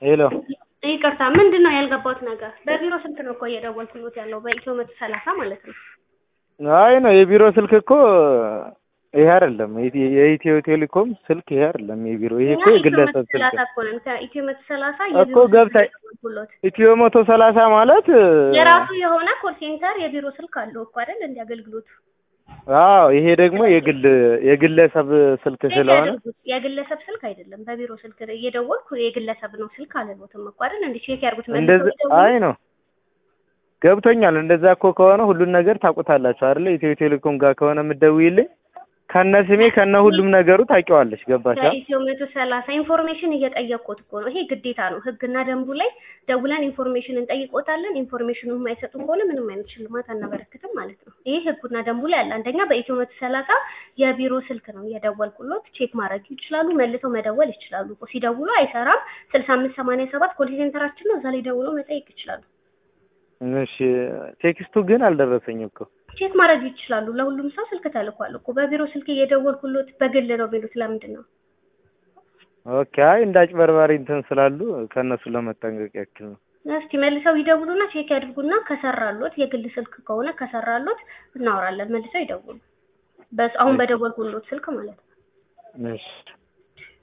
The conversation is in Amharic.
ሄሎ ይቅርታ ምንድን ነው ያልገባሁት ነገር? በቢሮ ስልክ ነው እኮ እየደወልኩሎት ያለው በኢትዮ መቶ ሰላሳ ማለት ነው። አይ ነው የቢሮ ስልክ እኮ ይሄ አይደለም። የኢትዮ የኢትዮ ቴሌኮም ስልክ ይሄ አይደለም የቢሮ ይሄ እኮ እኛ ኢትዮ የግለሰብ መቶ ስልክ ሰላሳ ነው። እኮ ነን። ከኢትዮ መቶ ሰላሳ እኮ የቢሮ ስልክ ገብታ- ነው የደወልኩሎት። ኢትዮ መቶ ሰላሳ ማለት የራሱ የሆነ ኮል ሴንተር የቢሮ ስልክ አለው እኮ አይደል? እንዲ አገልግሎቱ አዎ ይሄ ደግሞ የግል የግለሰብ ስልክ ቼክ ስለሆነ ያድርጉት። የግለሰብ ስልክ አይደለም፣ በቢሮ ስልክ እየደወልኩ የግለሰብ ነው ስልክ አለሎትም እኮ አይደል? እንዲ ቼክ ያድርጉት። መልሰው እንደዚህ ይደውሉ። አይ ነው ገብቶኛል። እንደዛ እኮ ከሆነ ሁሉን ነገር ታውቁታላችሁ አይደለ? ኢትዮ ቴሌኮም ጋር ከሆነ የምትደውይልኝ ከነ ስሜ ከነ ሁሉም ነገሩ ታውቂዋለሽ። ገባሽ? አ? ከኢትዮ መቶ ሰላሳ ኢንፎርሜሽን እየጠየቅኩት እኮ ነው። ይሄ ግዴታ ነው። ህግና ደንቡ ላይ ደውለን ኢንፎርሜሽን እንጠይቆታለን። ኢንፎርሜሽኑ የማይሰጡ ከሆነ ምንም አይነት ሽልማት አናበረክትም ማለት ነው። ይሄ ህጉና ደንቡ ላይ አለ። አንደኛ በኢትዮ መቶ ሰላሳ የቢሮ ስልክ ነው እየደወልኩሎት፣ ቼክ ማድረግ ይችላሉ። መልሰው መደወል ይችላሉ። እኮ ሲደውሉ አይሰራም። ስልሳ አምስት ሰማንያ ሰባት ኮል ሴንተራችን ነው። እዛ ላይ ደውለው መጠየቅ ይችላሉ። እሺ ቴክስቱ ግን አልደረሰኝም እኮ ቼክ ማድረግ ይችላሉ። ለሁሉም ሰው ስልክ ተልኳል እኮ። በቢሮ ስልክ እየደወልኩሎት በግል ነው የሚሉት ለምንድን ነው? ኦኬ። አይ እንዳጭበርባሪ እንትን ስላሉ ከእነሱ ለመጠንቀቅ ያክል ነው። እስቲ መልሰው ይደውሉና ቼክ ያድርጉና ከሰራሎት የግል ስልክ ከሆነ ከሰራሎት እናወራለን። መልሰው ይደውሉ። በስ አሁን በደወልኩሎት ስልክ ማለት ነው። እሺ